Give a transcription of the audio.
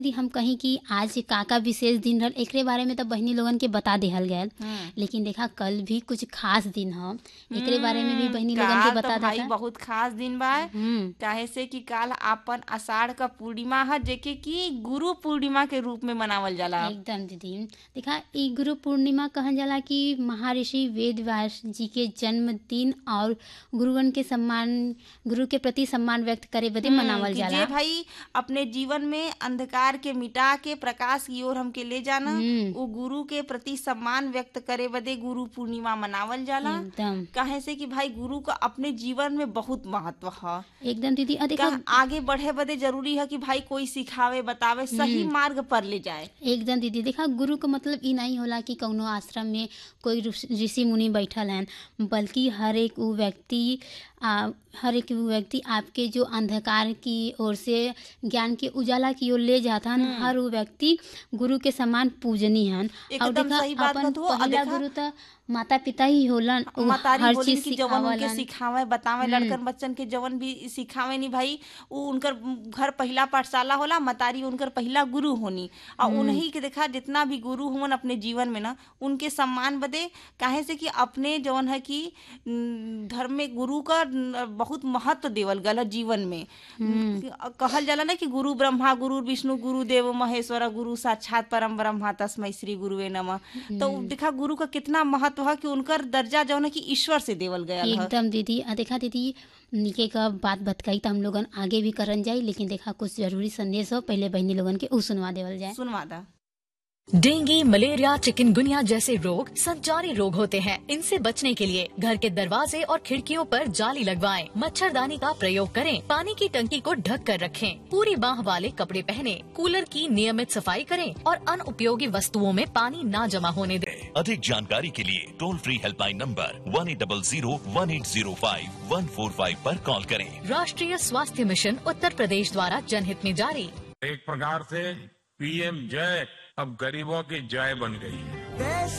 यदि हम कहीं कि आज का का विशेष दिन रहल एकरे बारे में तो बहनी लोगन के बता देहल गयल लेकिन देखा कल भी कुछ खास दिन ह एकरे बारे में भी बहनी लोगन के काल बता तो भाई देता बहुत खास दिन बा हम्म काहे से कि काल आपन आषाढ़ का पूर्णिमा है जेके कि गुरु पूर्णिमा के रूप में मनावल जाला एकदम दीदी देखा ई गुरु पूर्णिमा कहल जाला कि महर्षि वेद व्यास जी के जन्मदिन और गुरुवन के सम्मान गुरु के प्रति सम्मान व्यक्त करे बदे मनावल कि जाला जे भाई अपने जीवन में अंधकार के मिटा के प्रकाश की ओर हमके ले जाना हम्म। वो गुरु के प्रति सम्मान व्यक्त करे बदे गुरु पूर्णिमा मनावल जाला एकदम काहे से कि भाई गुरु का अपने जीवन में बहुत महत्व है एकदम दीदी और देखा का आगे बढ़े बदे जरूरी है कि भाई कोई सिखावे बतावे सही मार्ग पर ले जाए एकदम दीदी देखा गुरु का मतलब ई नहीं होला कि कौनो आश्रम में कोई ऋषि ऋषि मुनि बैठल हैं बल्कि हर एक वो व्यक्ति आ, हर एक वो व्यक्ति आपके जो अंधकार की ओर से ज्ञान के उजाला की ओर ले जाता हन हर वो व्यक्ति गुरु के समान पूजनी हन और एकदम देखा सही बात अपन कहत हो। और पहला देखा- गुरु तो माता पिता ही होलन उ मतारी हर बोलिन चीज कि जवन उनके सिखावलन सिखावे बतावे लड़कन बच्चन के जवन भी सिखावे नी भाई उ उनकर घर पहिला पाठशाला होला मतारी उनकर पहिला गुरु होनी और उन्हीं के देखा जितना भी गुरु हुवन अपने जीवन में ना उनके सम्मान बदे काहे से कि अपने जवन है कि न, धर्म में गुरु का न, बहुत महत्व देवल गल है जीवन में कहल जाला ना कि गुरु ब्रह्मा गुरु विष्णु गुरु देव महेश्वर गुरु साक्षात परम ब्रह्मा तस्मै श्री गुरुवे नमः तो देखा गुरु का कितना महत्व है कि उनकर दर्जा जौन है कि ईश्वर से देवल गया है एकदम दीदी आ देखा दीदी निके का बात बतकाई तो हम लोगन आगे भी करन जाई लेकिन देखा कुछ जरूरी संदेश हो पहले बहनी लोगन के उ सुनवा देवल जाए सुनवा दा डेंगू मलेरिया चिकनगुनिया जैसे रोग संचारी रोग होते हैं इनसे बचने के लिए घर के दरवाजे और खिड़कियों पर जाली लगवाएं, मच्छरदानी का प्रयोग करें पानी की टंकी को ढक कर रखें पूरी बाह वाले कपड़े पहने कूलर की नियमित सफाई करें और अनुपयोगी वस्तुओं में पानी न जमा होने दें अधिक जानकारी के लिए toll free helpline number one eight double zero one eight zero five one four five आरोप कॉल करें राष्ट्रीय स्वास्थ्य मिशन उत्तर प्रदेश द्वारा जनहित में जारी एक प्रकार से पीएम जय अब गरीबों की जय बन गई है देश